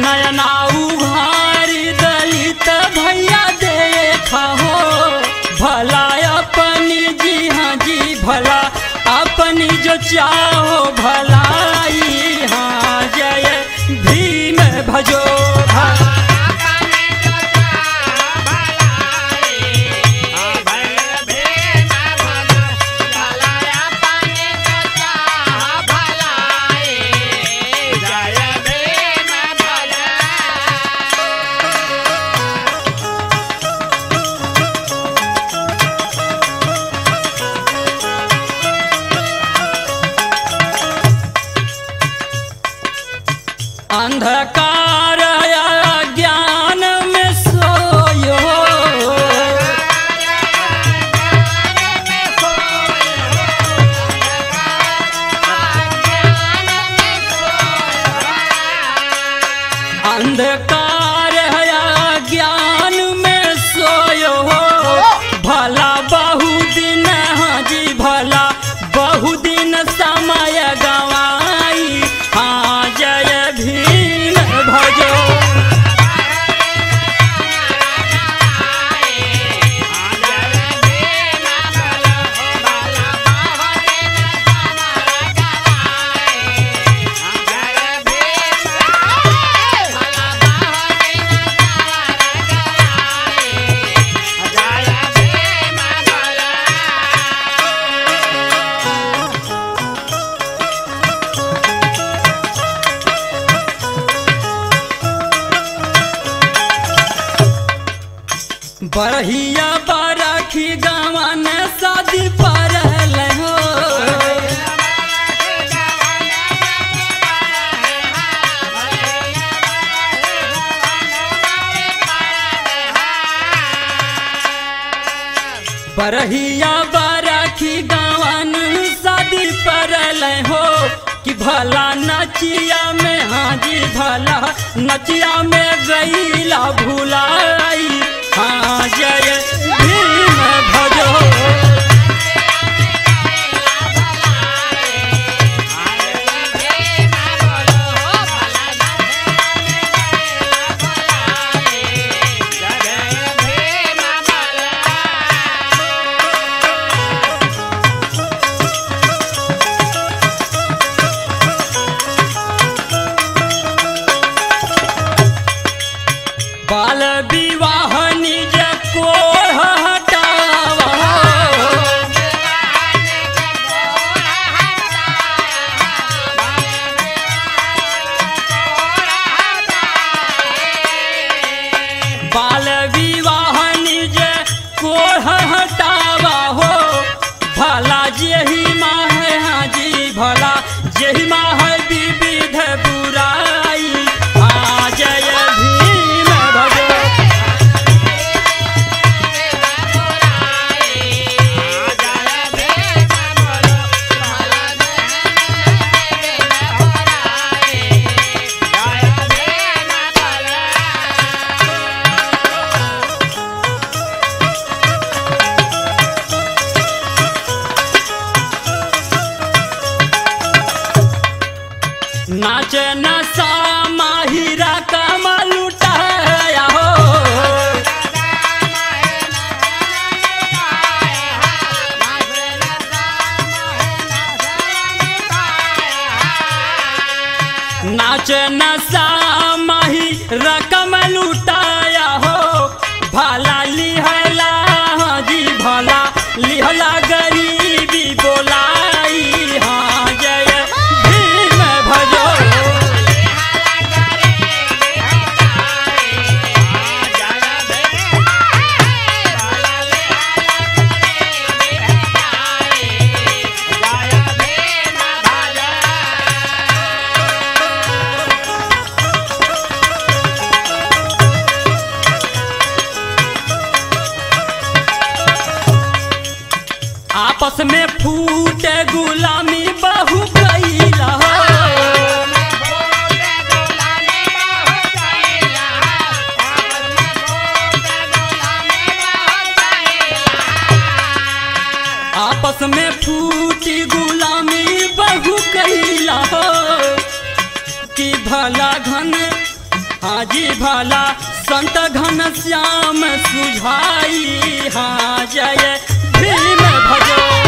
नयना उघारी दलित भैया देखा हो भला अपनी जी हाँ जी भला अपनी जो चाहो भलाई हाँ जय भीम भजो भला अंधकार ज्ञान में सोयो अंधकार ज्ञान में सोयो भला बहु दिन हाँ जी भला बहु दिन समय गवाई हाँ जय भीम भजो बरहिया बरखी गवन शादी पर हो बरहिया बरखी गवन शादी पर हो कि भला नचिया में हाँ जी भला नचिया में गईला भुलाई हाँ जय भीम भजो बाल विवाह निज को हटावा बाल विवाह निज को हटावा हो भला जेही माँ है हाँ जी भला जेही माँ है विविध बुराई हाँ जय भीम भजो नाच नसा माहिरा कमल उठाया हो नाच नसा माही रकम लुटाया हो भला लिहला हाँ जी भला लिहला गरीबी बोलाई हाँ जय भीम भजो आपस में फूटे गुलामी बहु कैला हो आपस में फूटी गुलामी बहु कैला हो कि भला घन हाजी भला संत घन श्याम सुझाई हाँ जय भीम भजो